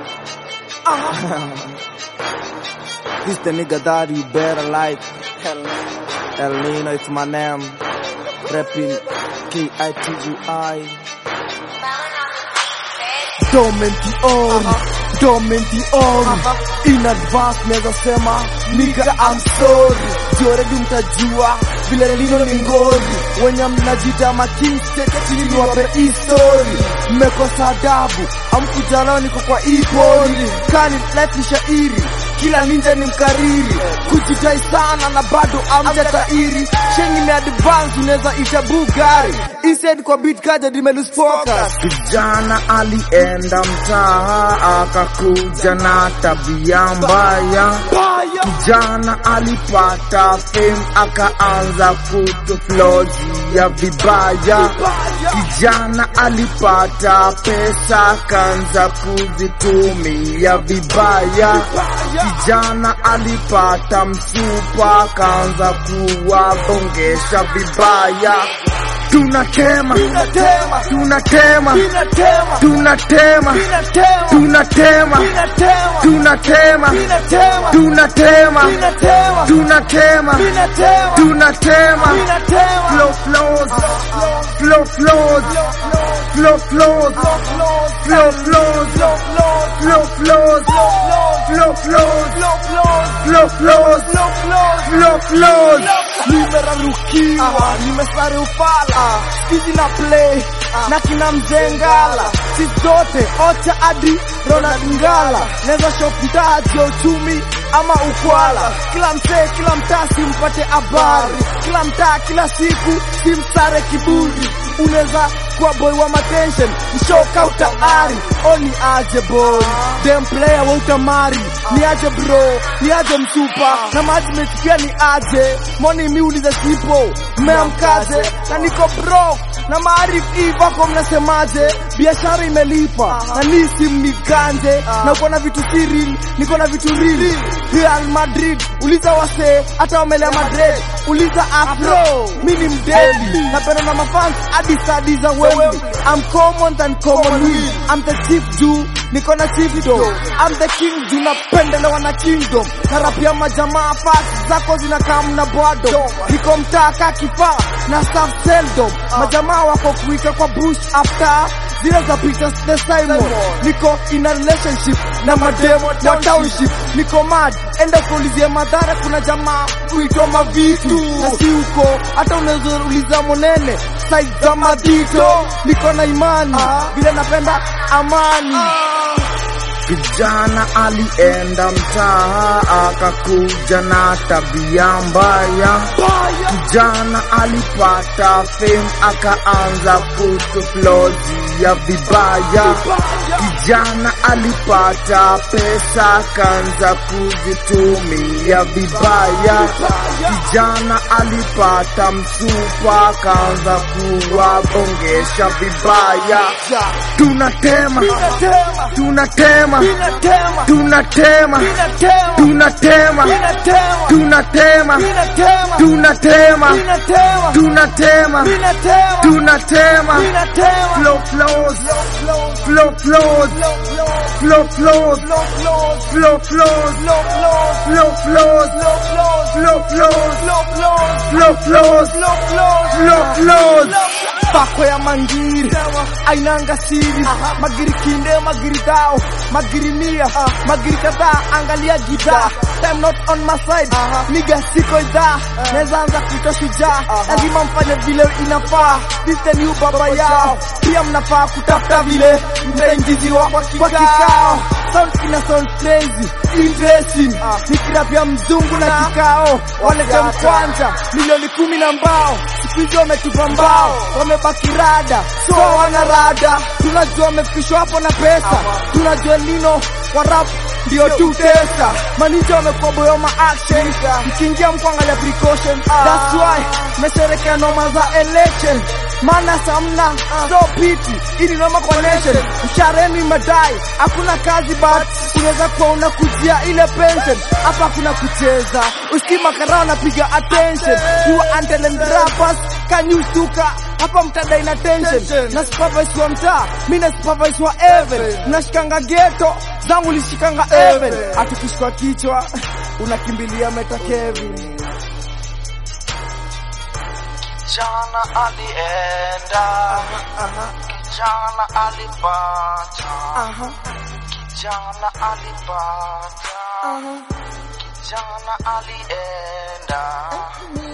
This the nigga that you better like. El Nino, it's my name. Rapping K-I-T-U-I. Domenti on, domenti on. In advance naweza sema nigga I'm sorry. Joredi mtajua vile lino ni ngori. Wenye mnajita making state chini niwape hii story. Mmekosa adabu, amkujana niko kwa hii pori. Kani life ni shairi kila ninja ni mkariri kujitai sana na bado amja tairi shengi ni advance unaweza ita bugari instead kwa beat kaja nimelose focus Kijana alienda mtaa akakuja na tabia mbaya. baya Kijana alipata fame akaanza kutuflozia vibaya. Kijana alipata pesa akaanza kuzitumia vibaya. Kijana alipata msupa akaanza kuwabongesha vibaya. Tunatema, Tunatema. tunatema, Ninatema. tunatema, Ninatema. tunatema, Ninatema. tunatema, Ninatema. tunatema, Ninatema. tunatema, Ninatema. tunatema. Ninatema. Flow flows, flow flows, flow flows, flow flows, flow flows, flow flows, flow flows, flow flows. nimerarukiwa nimesare ufala skizi na play na kina mzengala si zote ocha hadi ronald ngala naweza shop mtaa ya uchumi ama ukwala kila msee kila mtaa simpate habari kila mtaa kila siku simsare kiburi unaweza kuwa boy wa matension mshoka utaari oni aje boy dem player wa utamari ni aje bro ni aje msupa na management pia ni aje moni miulize sipo mmeamkaje na niko bro na maarifu hii vako mnasemaje biashara imelipa na nisi mniganje na uko na vitu siri niko na vitu rili Real Madrid uliza wasee hata wamelea Madrid uliza afro mi ni mdedi napenda na mafans hadi sadi za Wembley I'm common than common will I'm the chief juu niko na chiefdo I'm the king juu napendelewa na kingdom karapia majamaa fast zako zinakaa mna bwado niko mtaka kifaa na staff seldom majamaa wako kuika kwa bush after zile za Peter the Simon niko in a relationship na mademo wa township niko mad enda kuulizie madhara kuna jamaa kuitwa mavitu na si huko hata unaweza uliza monene size za madito niko na imani vile napenda amani Kijana alienda mtaa akakuja na tabia mbaya. Kijana alipata fame akaanza kutuflozia vibaya. Kijana alipata pesa akaanza kuzitumia vibaya. Kijana alipata msupa akaanza kuwabongesha vibaya. Tunatema, Ninatema, tunatema, ninatema, tunatema, ninatema, tunatema, ninatema, tunatema, ninatema, tunatema, ninatema, tunatema, ninatema, tunatema. ninatema, Flow flows, flow flows, flow flows, flow flows, flow flows, flow flows, flow flows, flow flows. pako ya mangiri ainanga siri magiri kinde magiri dao magiri mia magiri kadhaa angalia gida time not on my side niga siko idhaa naweza anza kuita shujaa lazima mfanye vile inafaa this the new baba yao pia mnafaa kutafuta vile mtaingiziwa kwa kikao sound ina sound crazy interesting nikirapia mzungu na kikao walete mkwanja milioni kumi na mbao siku hizi wametupa mbao wamebaki rada so wana rada tunajua wamefikishwa hapo na pesa tunajua lino wa rap ndio tu tesa manija wamekuwa boyoma action mkiingia mkuangalia precaution that's why mesherekea noma za election maana samna so piti ili noma kwa nation mshareni madai hakuna kazi but unaweza kuwa unakujia ile pension hapa kuna kucheza usikima karao napiga attention kuwa until and rappers kanyusuka hapa mtadai na tension na supervise wa mtaa mi na supervise wa even nashikanga geto zangu lishikanga even atukishikwa kichwa unakimbilia meta Kevin Kijana alienda, kijana alipata, kijana alipata, kijana alienda,